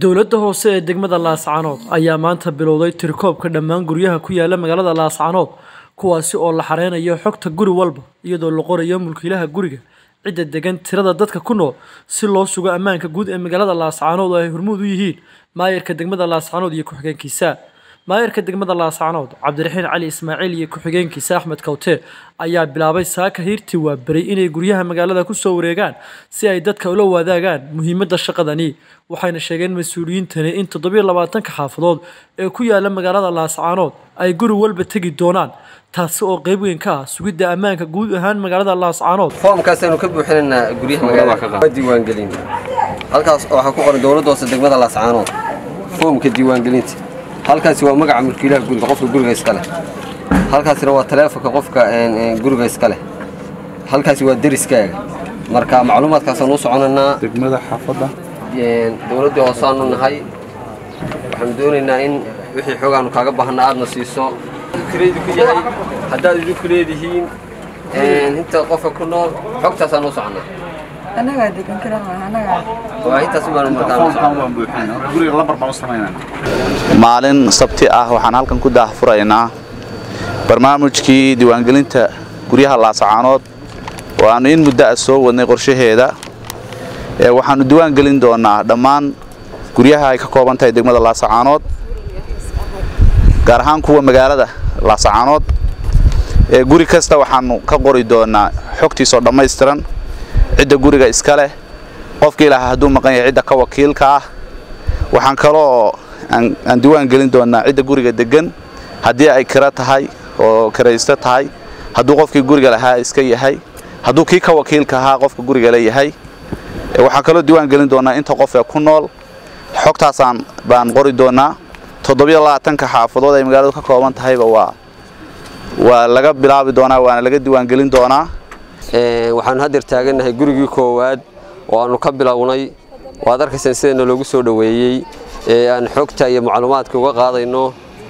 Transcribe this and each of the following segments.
dowladda hoose ee degmada laascaanood ayaa maanta bilowday tirikoobka dhammaan guryaha ku yaala magaalada laascaanood kuwaasi oo la xareynayo xogta guri walba iyadoo la qorayo mulkiilaha guriga cidda degan tirada dadka ku nool si loo sugo ammaanka guud ee magaalada laascaanood oo ay hormuud u yihiin maayarka degmada laascaanood iyo ku-xigeenkiisa maayarka degmada laascaanood cabdiraxiin cali ismaaciil iyo ku-xigeenkiisa axmed kawte ayaa bilaabay saaka hiirtii waa beray inay guryaha magaalada ku soo wareegaan si ay dadka ula wadaagaan muhiimadda shaqadani waxayna sheegeen mas-uuliyiintani in toddobiyo labaatanka xaafadood ee ku yaala magaalada laascaanood ay guri walba tegi doonaan taasi oo qayb weyn ka ah sugidda ammaanka guud ahaan magaalada laascaanood foomkaasaynu ka buuxinaynaa guryaha magaalada waa diiwaangelin halkaas waxaa ku qoran dowladda hoose degmada laascaanood foomka diiwaangelinta halkaasi waa magaca mulkiilaha guriga qofka guriga iska leh halkaasina waa taleefonka qofka guriga iska leh halkaasi waa deriskaaga marka macluumaadkaasaan u soconaynaa degmada xaafadda dowladdii hoosaanu nahay waxaanu doonaynaa in wixii xoogaanu kaaga baahna aadna siiso kireedi ku yahay haddaad idinku leedihiin inta qofka ku nool xogtaasaan u soconaa annagaa degan karaa annagaa waa intaas baanu markaa foomkan waan buuxinaa guriga lambar baan u samaynaa maalin sabti ah waxaan halkan ku daahfuraynaa barnaamijkii diiwaangelinta guryaha laascaanood oo aannu in muddo ah soo wadnay qorshaheeda ee waxaannu diiwaangelin doonaa dhammaan guryaha ay ka kooban tahay degmada laascaanood gaar ahaan kuwa magaalada laascaanood ee guri kasta waxaannu ka qori doonaa xogtiisoo dhammaystiran cidda guriga iska leh qofkii lahaa hadduu maqan yahay cidda ka wakiilka ah waxaan kaloo aan diiwaan gelin doonaa cidda guriga degan haddii ay kiro tahay oo kiraysto tahay hadduu qofkii guriga lahaa iska yahay hadduu kii ka wakiilka ahaa qofka guriga leeyahay waxaan kaloo diiwaan gelin doonaa inta qof ee ku nool xogtaasaan baan qori doonaa toddobiyo labaatanka xaafadood ay magaaladu ka kooban tahayba waa waa laga bilaabi doonaa waana laga diiwaan gelin doonaa waxaanu haddeer taagannahay gurigii koowaad oo aannu ka bilownay waad arkaysaan sidayna loogu soo dhoweeyey ee aan xogta iyo macluumaadka uga qaadayno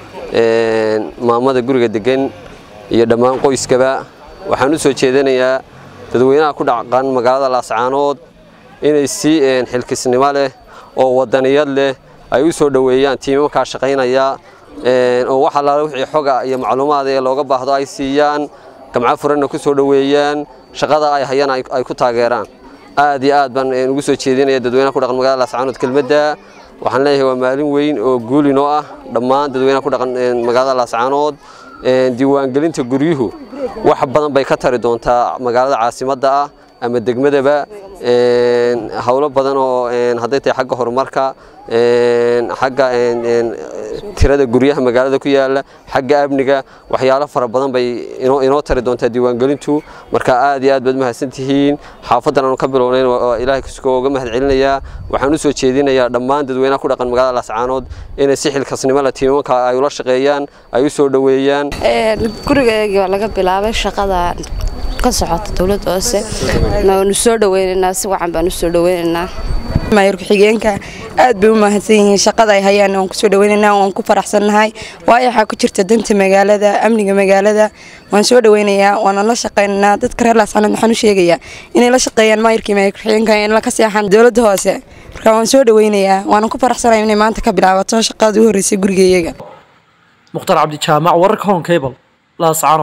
maamada guriga degan iyo dhammaan qoyskaba waxaan u soo jeedinayaa dadweynaha ku dhaqan magaalada laascaanood inay si xilkisnimo leh oo wadaniyad leh ay u soo dhoweeyaan tiimakaa shaqaynaya oo wax allaale wixii xoga iyo macluumaad ee looga baahdo ay siiyaan gamco furanna ku soo dhoweeyaan shaqada ay hayaan ay ku taageeraan aad iyo aad baan ugu soo jeedinaya dadweynaha ku dhaqan magaalada laascaanood kelmadda waxaan leeyahay waa maalin weyn oo guuli noo ah dhammaan dadweynaha ku dhaqan magaalada laascaanood diiwaangelinta guryuhu wax badan bay ka tari doontaa magaalada caasimadda ah ama degmadaba howlo badan oo hadday tahay xagga horumarka xagga tirada guryaha magaalada ku yaala xagga amniga waxyaalo fara badan bay inoo tari doontaa diiwaangelintu marka aad iyo aad baad mahadsantihiin xaafadan aanu ka bilownayn ilaahay kasugo uga mahad celinayaa waxaan u soo jeedinayaa dhammaan dadweynaha ku dhaqan magaalada laascaanood inay si xilkasnimo leh tiimanka ay ula shaqeeyaan ay u soo dhoweeyaan gurigeygii waa laga bilaabay shaqada ka socota dowladda hoose waanu soo dhaweynaynaa si wacan baan u soo dhaweynaynaa maayar ku-xigeenka aad bay u mahadsan yihiin shaqada ay hayaan waan kusoo dhaweynaynaa waan ku faraxsannahay waayo waxaa ku jirta danta magaalada amniga magaalada waan soo dhaweynayaa waana la shaqaynaynaa dadka reer laascaanood waxaan u sheegayaa inay la shaqeeyaan maayarkii maayar ku-xigeenka in la ka seexan dowladda hoose marka waan soo dhaweynayaa waanan ku faraxsanahay inay maanta ka bilaabato shaqada u horreysay gurigeeyaga mukhtar cabdijaamac wararka hon cable laascaanood